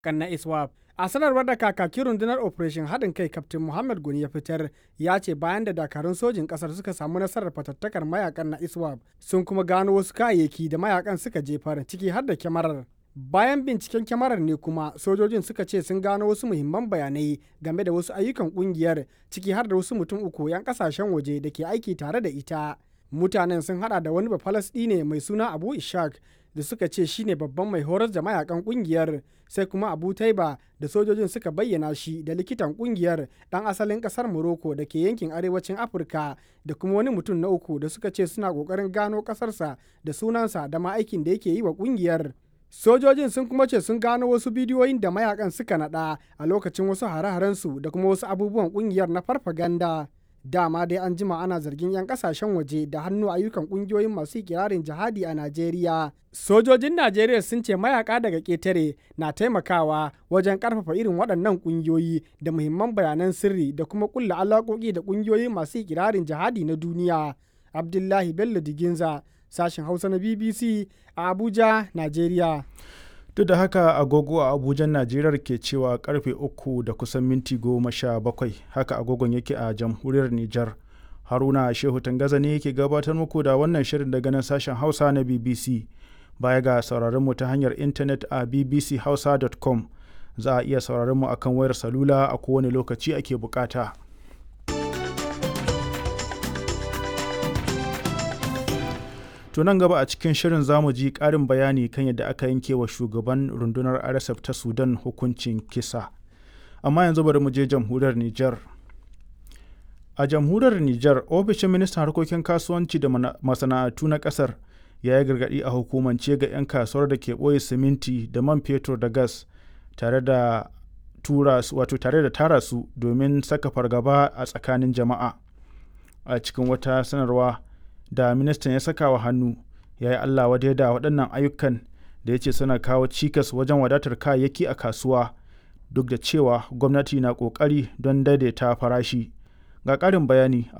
kan na iswap a sanarwar da kakakin rundunar operation haɗin kai kaftin muhammad goni ya fitar ya ce bayan da dakarun sojin ƙasar suka samu nasarar fatattakar mayakan na iswap sun kuma gano wasu kayayyaki da mayakan suka jefar ciki har da kyamarar bayan binciken kyamarar ne kuma sojojin suka ce sun gano wasu muhimman bayanai game da wasu ayyukan kungiyar ciki har da wasu mutum uku 'yan kasashen waje da ke aiki tare da ita mutanen sun hada da wani ne mai suna abu ishak da suka ce shine babban mai horar da mayakan kungiyar sai kuma abu taiba da sojojin suka bayyana shi da likitan kungiyar dan asalin kasar morocco da ke yankin arewacin afirka da kuma wani mutum na uku da suka ce suna kokarin gano kasarsa da sunansa da ma aikin da yake yi wa kungiyar sojojin sun kuma ce sun gano wasu bidiyoyin da mayakan suka nada a lokacin wasu hare-harensu da kuma wasu abubuwan kungiyar na farfaganda dama dai an jima ana zargin 'yan kasashen waje da hannu ayyukan kungiyoyin masu kirarin jihadi a najeriya sojojin najeriya sun ce mayaka daga ketare na taimakawa wajen karfafa irin waɗannan kungiyoyi da muhimman bayanan sirri da kuma kulla alaƙoƙi da kungiyoyi masu kirarin jihadi na duniya abdullahi bello diginza sashen hausa na bbc a abuja nigeria duk da haka agogo a abuja najeriya ke cewa karfe uku da kusan minti goma sha bakwai haka agogon yake a jamhuriyar nijar haruna shehu tangaza ne yake gabatar muku da wannan shirin daga nan sashen hausa na bbc baya ga sauraron mu ta hanyar intanet a bbchausa.com za a iya sauraron mu akan wayar salula a kowane lokaci ake bukata. To nan gaba a cikin shirin zamu ji ƙarin bayani kan yadda aka yanke wa shugaban rundunar RSF ta Sudan hukuncin kisa. Amma yanzu bari mu je jamhuriyar Nijar. A jamhuriyar Nijar, ofishin ministan harkokin kasuwanci da masana'antu na ƙasar ya yi gargaɗi a hukumance ga 'yan kasuwar da ke ɓoye siminti da man fetur da gas tare da tura wato tare da tara su domin saka fargaba a tsakanin jama'a. A cikin wata sanarwa, da ministan ya saka wa hannu ya yi Allah wadai da waɗannan ayyukan da ya ce suna kawo cikas wajen wadatar kayayyaki a kasuwa duk da cewa gwamnati na ƙoƙari don daidaita farashi ga ƙarin bayani